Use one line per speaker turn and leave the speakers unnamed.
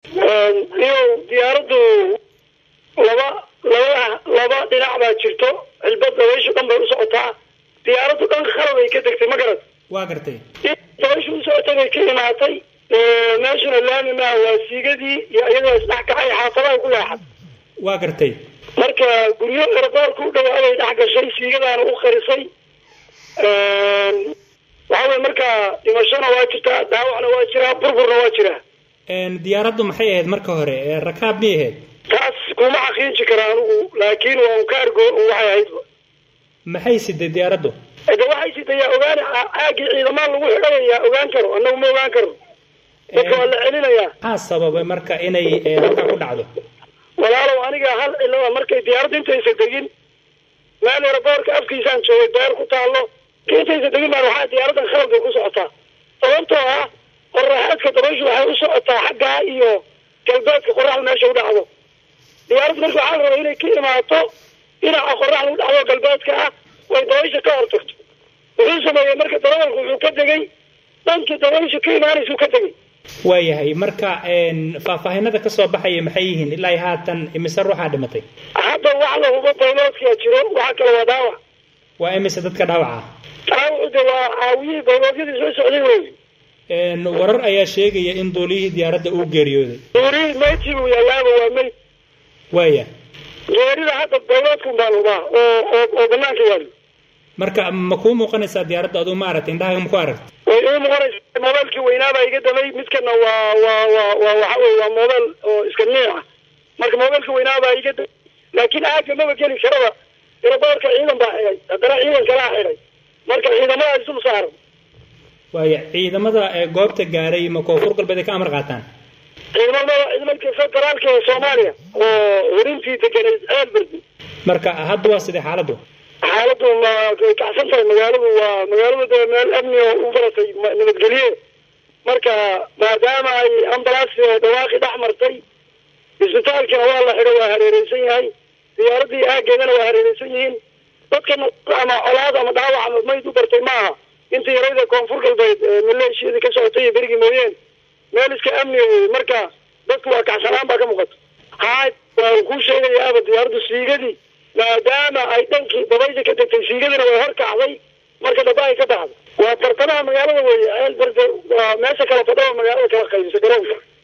iyo diyaaraddu laba laba laba dhinac baa jirto cilbad dabayshu dhan bay u socotaa diyaaraddu dhan khalad ay ka degtay ma garad
waa gartay
dabayshu u socotay bay ka imaatay meeshuna laami maaha waa siigadii iyo iyadoo isdhex kacay xaafadaha ku leexad
waa gartay
marka guryo eradoorka u dhawaaday dhex gashay siigadaana u qarisay waxa weye marka dhimashona waa jirtaa dhaawacna waa jiraa burburna waa jiraa
diyaaraddu maxay ahayd marka hore rakaab miyay ahayd
taas kuma xaqiiji kara anigu laakiin waa un ka argo waxay ahaydba
maxay siday diyaaraddu
de waxay sidayaa ogaan caagii ciidamaan lagu xidhanayaa ogaan karo annagu ma ogaan karo dadka waa la celinayaa
maxaa sababay marka inay halkaa ku dhacdo
walaalow aniga hal cilada markay diyaaradda intaysa degin meel eraboorka afkiisaan joogay beer ku taallo intaysa degin baan waxaa diyaaraddan khalad bay ku socotaa sababtoo ah qoraxeedka dabayshu waxay u socotaa xaggaa iyo galbeedka qoraxda meesha u dhacdo diyaaraddu marka waxaa la rabaa inay ka imaato dhinaca qoraxda u dhacdo galbeedka ah way dabaysha ka hortagto wuxuu sameeyey marka darawalku wuxuu ka degay dhankii dabayshu ka imaanaysuu ka degay
waayahay marka faahfaahinada kasoo baxaya maxay yihiin ilaa haatan imise ruuxaa dhimatay
hadda wax la hubo bayloodkaa jiro waxa kale waa dhaawac
waa imise dadka dhaawaca
dhaawacu de waa caawiyihii bayloodyadii soo socday wey
warar ayaa sheegaya in duuliyihii diyaaradda uu geeriyooday
duulihii meydkii buu yaalaaba waa meyd
waaya
geerida hadda bayloodkun baan hubaa oo oo oo banaanka yaalo
marka ma kuu muuqanaysaa diyaaradda aduu ma aragtay indhahaaga ma ku aragtay
way ii muuqanaysa mobeelkii weynaabaa iga damay midkana waa waa waa waa waxa wey waa mobeel oo iska niic ah marka mobeelka weynaabaa iga damay laakiin aaga maba geli karaba eraboorka ciidan baa xidhay haddana ciidan kalaa xidhay marka ciidamadaas dul saaran
waaya ciidamada goobta gaaray ma koonfur galbeed ay ka amar qaataan
ciidamada ciidamadka federaalka ee soomaaliya oo hurintii deganeyd ceelberdi
marka hadda waa sidee xaaladdu
xaaladdu ma way kacsan tahay magaaladu waa magaaladu de meel amni oo u baratay nabadgelye marka maadaama ay ambalaas dhawaaqi dhex martay isbitaalkina waa la xidho waa hareereysan yahay diyaaraddii aageedana waa hareereysan yihiin dadkana ama colaad ama dhaawac ama mayd u bartay maaha inta yarayda koonfur galbeed maleeshiyadii ka socotay iyo berigii mooyeen meel iska amniga wey marka dadku waa kacsanaan baa ka muuqata haa waa kuu sheegayaaba diyaaraddu siigadii maadaama ay dhankii dabaysha ka degtay siigadina way hor kacday marka dhaba ay ka baxdo waa bartamaha magaalada weeye ceel berde waa meesha kala fadhaba magaalada kala qaybisa garoonka